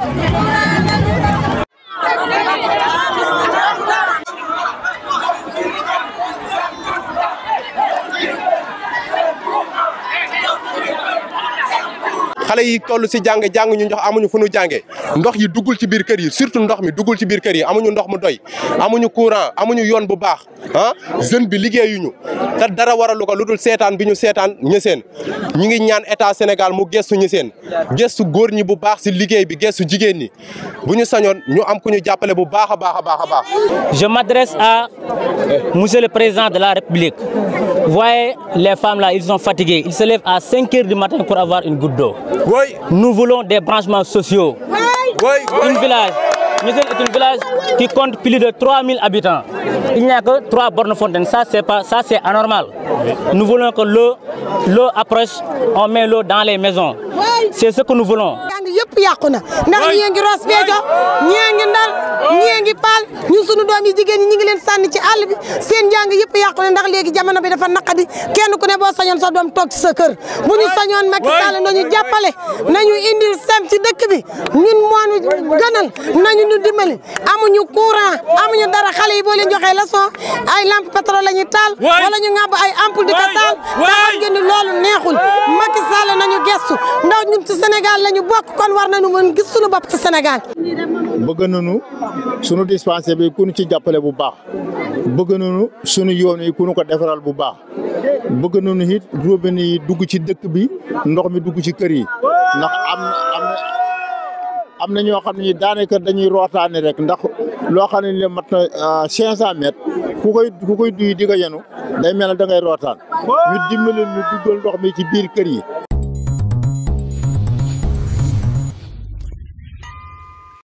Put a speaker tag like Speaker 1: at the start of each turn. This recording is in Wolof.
Speaker 1: xale yi toll si jàng jàng ñu ndox amuñu fu ñu jàngee ndox yi duggul ci biir kër yi surtout ndox mi duggul ci biir kër yi amuñu ndox mu doy amuñu courant amuñu yoon bu baax ah jeune bi liggéeyuñu te dara waralu ko lu dul seetaan bi ñu seetaan ñeseen ñi ngi ñaan état Sénégal mu gestu ñeseen gestu góor ñi bu baax si liggéey bi gestu jigéen ñi bu ñu sañoon ñu am ku ñu jàppale bu baax a baax a baax a baax.
Speaker 2: Je m'adresse à Monsieur le Président de la République. Vous voyez, les femmes là, ils sont fatigués. Ils se lèvent à 5 heures du matin pour avoir une goutte d'eau.
Speaker 1: Oui.
Speaker 2: Nous voulons des branchements sociaux. Une village. Nous sommes un village qui compte plus de 3000 habitants. Il n'y a que 3 bornes fontaines. Ça, c'est pas, ça, c'est anormal. Nous voulons que l'eau, l'eau approche, on met l'eau dans les maisons. C'est ce que nous voulons.
Speaker 3: jàng yëpp yàqu na ndax ñii ngi Ross Béthio ñii ngi Ndar ñii ngi Paal ñun sunu doom yi jigéen ñi ñi ngi leen sànni ci àll bi seen jàng yëpp yàqu na ndax léegi jamono bi dafa naqadi kenn ku ne boo sañoon sa doom toog ci sa kër bu ñu sañoon Macky Sall nañu jàppale nañu indil sem ci dëkk bi ñun moonu gënal nañu ñu dimbali amuñu courant amuñu dara xale yi boo leen joxee leçon ay lampe pétrole la ñuy taal wala ñu ŋàbb ay ampoule di ko taal te xam ngeen ni loolu neexul Macky Sall nañu gestu ndax ñun ci Sénégal lañu bokk kon war nañu mën gis suñu bopp ci Sénégal
Speaker 4: bëgg nañu sunu dispensaire bi ku ñu ci jàppale bu baax bëgg nañu sunu yoon yi ku ñu ko defaral bu baax bëgg nañu it robinet yi dugg ci dëkk bi ndox mi dugg ci kër yi ndax am na am na am na ñoo xam ne daanaka dañuy rootaane rek ndax loo xam ne mat na cinq cent mètres ku koy ku koy duy di ko yenu day mel ne da ngay rootaan ñu dimbali ñu duggal ndox mi ci biir kër yi